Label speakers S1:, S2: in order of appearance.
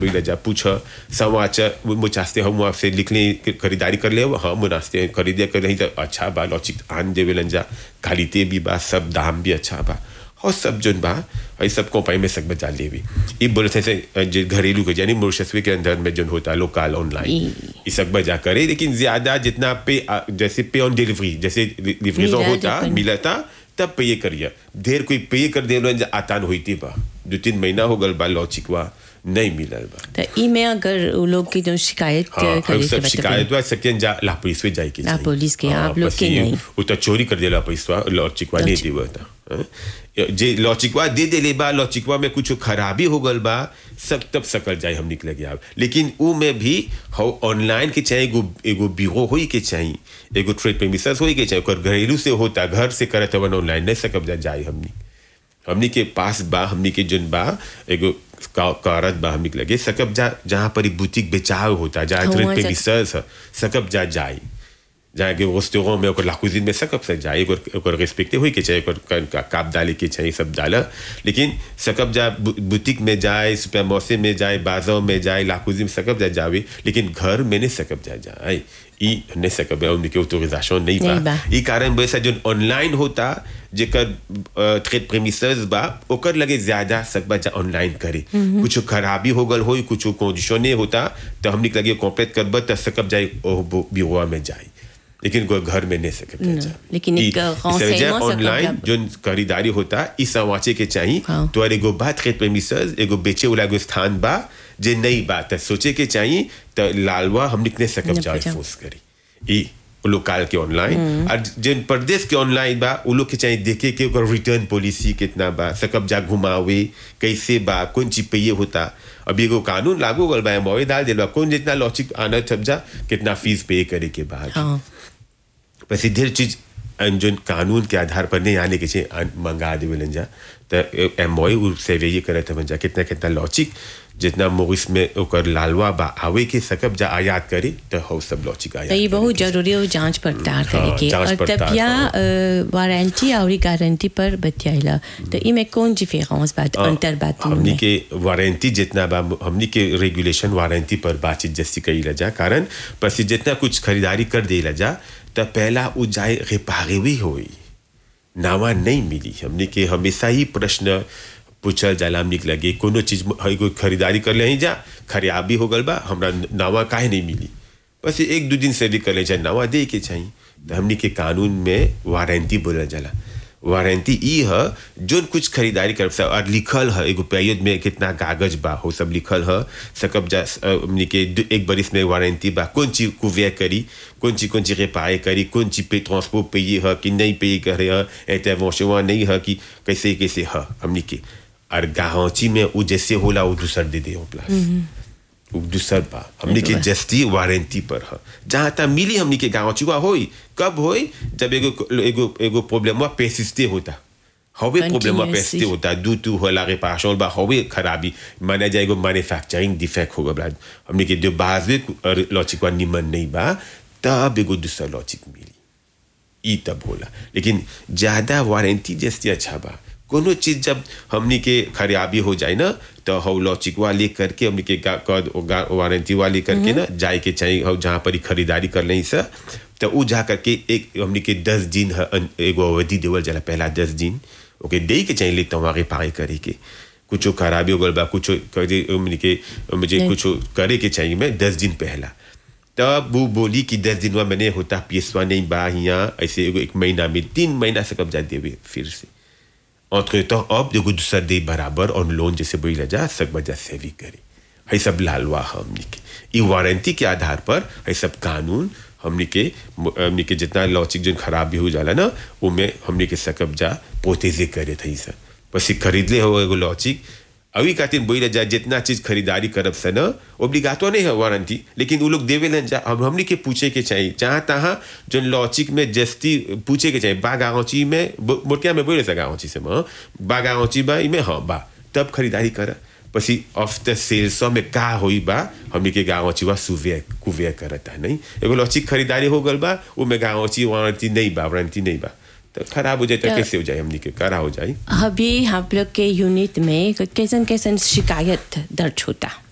S1: ले जा पूछ समाचार मुझास्ते हम आपसे लिख लें खरीदारी कर ले हाँ मुनास्ते खरीदे कर रही तो अच्छा बा लॉचिक आन देवे लन जा खालीते भी बा सब दाम भी अच्छा बा और सब जोन बा ये सब कंपनी में सब बचा ले भी ये बोले थे से जो घरेलू के यानी मुर्शस्वी के अंदर में जो होता है लोकल ऑनलाइन ये सब बजा करे लेकिन ज्यादा जितना पे जैसे पे ऑन डिलीवरी जैसे डिलीवरी होता मिला था तब पे करिए देर कोई पे कर दे आता न होती बा दो तीन महीना हो गल बा लॉचिकवा नहीं मिलल बा
S2: तो ई में अगर वो लोग की जो शिकायत
S1: हाँ,
S2: करे
S1: सब
S2: के
S1: शिकायत हुआ सकें जा ला पुलिस में जाए के
S2: ला पुलिस के, आप लोग के नहीं।
S1: वो तो चोरी कर देला पैसा लॉचिकवा नहीं देवा था हाँ? जे लॉचिकवा दे देले बा लॉचिकवा में कुछ खराबी हो गल बा सब तब सकल जाए हम निकल गया लेकिन ऊ में भी हो ऑनलाइन के चाहिए एगो एगो बीरो होई के चाहिए एगो ट्रेड प्रेमिसेस होई के चाहिए ओकर घरेलू से होता घर से करत हवन ऑनलाइन नहीं सकब जा जाए हमनी हमनी के पास बा हमनी के जोन बा एगो का- कारत बा हमनी के लगे सकब जा जहाँ पर ई बुटीक बेचाव होता जहाँ
S2: हाँ,
S1: ट्रेड
S2: वहाँ
S1: पे
S2: सक-
S1: रिसर्च है सकब जा जाए जहाँ के रेस्टोरेंट में ओकर लाकुजिन में सकब से जाए ओकर ओकर रिस्पेक्टे होई के चाहिए ओकर का- का- काप डाले के चाहिए सब डाला लेकिन सकब जा बु- बुटीक में जाए सुपर मौसे में जाए बाजार में जाए लाकुजिन में सकब जा जावे लेकिन घर में नहीं सकब जा जाए ई नहीं सकब उनके ऑथोराइजेशन नहीं
S2: नहीं
S1: बा
S2: बा।
S1: ई कारण वैसा जो ऑनलाइन होता जेकर ट्रेड प्रेमिसेस बा ओकर लगे ज्यादा सकबा जा ऑनलाइन करे कुछ खराबी हो गल होई कुछ कंडीशन होता तो हमनी के लगे कॉपरेट करब त सकब जाए ब्यूरो में जाए लेकिन कोई घर में नहीं सकब जा जाए।
S2: लेकिन एक
S1: ई-
S2: renseignement
S1: इस वजह
S2: सकब
S1: ऑनलाइन
S2: जा-
S1: जो खरीदारी होता ई समाचे के चाहिए
S2: हाँ।
S1: तो एगो बा ट्रेड प्रेमिसेस एगो बेचे वाला एगो स्थान बा जे नहीं बा त सोचे के चाहिए तो लालवा हम निकले सकब
S2: नहीं
S1: जाए
S2: पहुंचा।
S1: फोर्स करी ई लोकल के ऑनलाइन और जिन प्रदेश के ऑनलाइन बा उ लोग के चाहिए देखे कि ओकर रिटर्न पॉलिसी कितना बा सकब जा घुमावे कैसे बा कौन चीज पे ये होता अभी एगो कानून लागू गल बा मोए डाल दिल बा कौन जितना लॉजिक आना छप जा कितना फीस पे करे के बाद
S2: हाँ
S1: बस ढेर चीज जो कानून के आधार पर नहीं आने के चाहिए आन- मंगा देवे जा तो एम ओ से ये करे थे जा कितना कितना लॉजिक जितना मोरिस में ओकर लालवा बा आवे के सकब जा आयात करे तो हो सब लॉजिक आयात
S2: तो ये
S1: करे
S2: बहुत
S1: के।
S2: जरूरी है जांच पड़ताल
S1: हाँ,
S2: करे के
S1: जांच
S2: और
S1: पड़ताल,
S2: तब या
S1: हाँ।
S2: वारंटी और गारंटी पर बतियाइला तो ई में कौन डिफरेंस बात
S1: हाँ,
S2: अंतर बात
S1: हमनी के वारंटी जितना बा हमनी के रेगुलेशन वारंटी पर बातचीत जैसी कही जा कारण पर जितना कुछ खरीदारी कर दे जा तो पहला उ जाए रिपारे हुई होई नावा नहीं मिली हमने के हमेशा ही प्रश्न पूछल जाला हमने के लगे कोनो चीज में- हई कोई खरीदारी कर ले जा खराबी हो गल बा हमरा नावा काहे नहीं मिली बस एक दो दिन से भी कर ले जा नावा दे के चाहिए तो हमने के कानून में वारंटी बोला जाला वारंटी ई है जोन कुछ खरीदारी कर सा और लिखल है एगो पेरियड में कितना कागज बा हो सब लिखल है सकब जा अ, हमनी के दु- एक बरिस में वारंटी बा कौन चीज कुवे करी कौन चीज कौन चीज रिपायर करी कौन चीज पे ट्रांसपोर्ट पे ये है कि नहीं पे करे है इंटरवेंशन नहीं है कि कैसे कैसे है हमनी के और गारंटी में वो जैसे होला वो दूसर दे दे प्लस उ दूसर बा हमनी के जस्ती वारंटी पर है जहाँ तक मिली हमनी के गारंटी हुआ होई कब होई जब एगो एगो एगो प्रॉब्लम हुआ पेसिस्टे होता हवे प्रॉब्लम हुआ
S2: Continuously.
S1: पेसिस्टे होता दू टू होला रिपारेशन बा हवे खराबी माना जाए एगो मैन्युफैक्चरिंग डिफेक्ट होगा बला हमनी के जो बाजवे लॉजिक वा निमन नहीं बा तब एगो दूसर लॉजिक मिली ई तब होला लेकिन ज्यादा वारंटी जैसे अच्छा बा कोनो चीज जब हमनी के खराबी हो जाए ना तो हौ लॉचिक वाले करके हमनी के गा- कद गा- वारंटी वाले करके ना जाए के चाहिए हौ जहाँ पर ही खरीदारी कर लें सर तो उ जा करके एक हमनी के दस दिन ह- अन- एगो अवधि देवल जाला पहला दस दिन ओके दे के चाहिए लेता हूँ आगे पागे करे के कुछ खराबी हो गल बा कुछ करे हमनी के मुझे
S2: नहीं।
S1: कुछ करे के चाहिए मैं दस दिन पहला तब वो बोली कि दस दिन में मैंने होता पियसवा नहीं बा यहाँ ऐसे एगो एक महीना में तीन महीना से कब्जा देवे फिर से entre temps अब एगो दूसर दे बराबर ऑन लोन जैसे बोला जा सब वजह से भी करे है सब लालवा हमनी के ई वारंटी के आधार पर है सब कानून हमनी के हमनी के जितना लॉजिक जो खराबी हो जाला ना उमें हमनी के सकब जा पोतेजे करे थे सर बस ई खरीद ले हो एगो लॉजिक अभी खातिर बोले जा जितना चीज खरीदारी करब से ना ओब्लिगातो नहीं है वारंटी लेकिन वो लोग देवे लन जा हम हमनी के पूछे के चाहिए जहाँ तहाँ जो लॉजिक में जस्ती पूछे के चाहिए बा गाँची में बो- मोटिया में बोले सा गाँची से माँ बा गाँची बा इमे हाँ बा तब खरीदारी कर પછી ઓફ ધ સેલ્સો में का होई बा हमनी के गाँव वा सुवे कुवे करता नहीं एगो लॉचिक खरीदारी हो गल बा वो में गाँव वारंटी नहीं बा वारंटी नहीं बा तो खराब हो जाए तो
S2: तो-
S1: कैसे हो जाए हमनी के करा हो जाए
S2: अभी हम लोग के यूनिट में कैसन कैसन शिकायत दर्ज होता